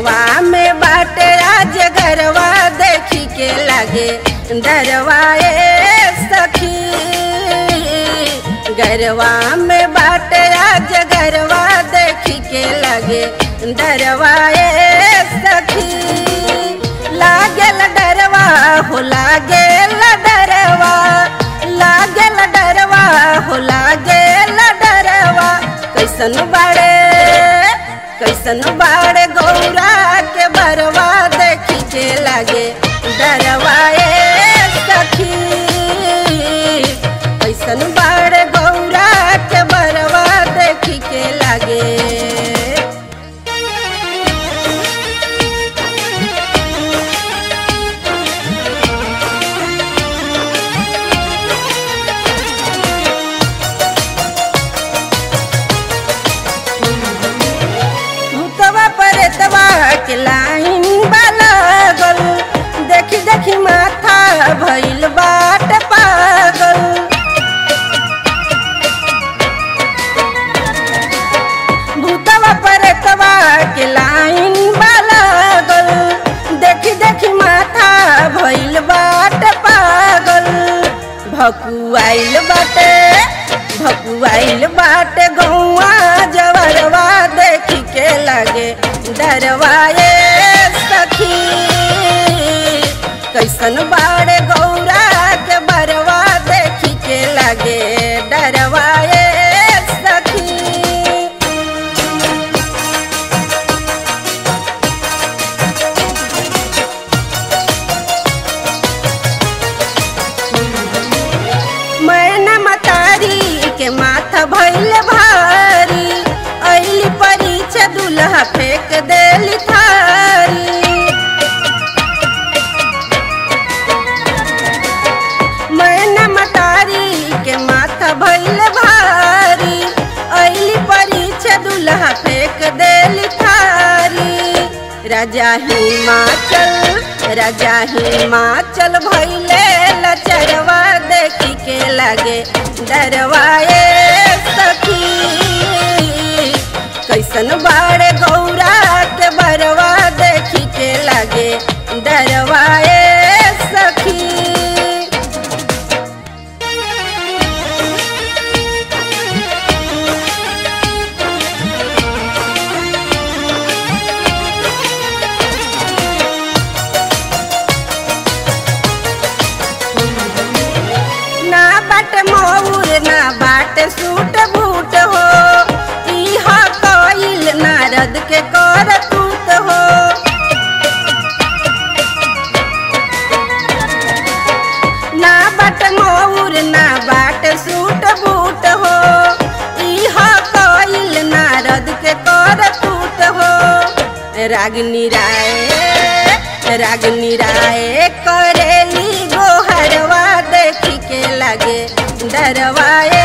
घरवा में बाटे आज घरवा देखी के लागे डरवाए सखी घरवा में बाटे आज घरवा देखी के लागे डरवाए सखी लागेल डरवा हो लागेल डरवा लागेल डरवा हो लागेल डरवा कैसन बाड़े कैसन बाड़े गौरा के बरवा देखी के लागे डरवाए सखी कैसन बाड़े गौरा के बरवा देखी के लागे भूतवा परतवा के लाइन लागल देखी देखी माथा भइल बाट पागल भूतवा परतवा के लाइन लागल देखी देखी माथा भइल बाट पागल भकुआइल बाटे भकुआइल बाटे गौआ जवरवा देखी के लागे डरवाए सखी कैसन बाड़े गौरा के बरवा देखी के लागे डरवाए सखी मैना मतारी के माथा भइल भारी अइली परीक्षा दुल्हा फेंक देली थारी मैना मतारी के माथा भइल भारी अइली परीक्षा दुल्हा फेंक देली थारी राजा हिमाचल राजा हिमाचल भइले लचरवा देखी के लागे डरवाए सखी कैसन बाड़े गौरा के बरवा देखी के लागे डरवाए सखी ना बाट मौर ना बाट सूट बूट हो इहा कइल नारद के कर तूत हो ना बाट मौर ना बाट सूट बूट हो इहा कइल नारद के कर तूत हो रागनी राय रागनी राय करेली गोहरवा देखी के लागे डरवाए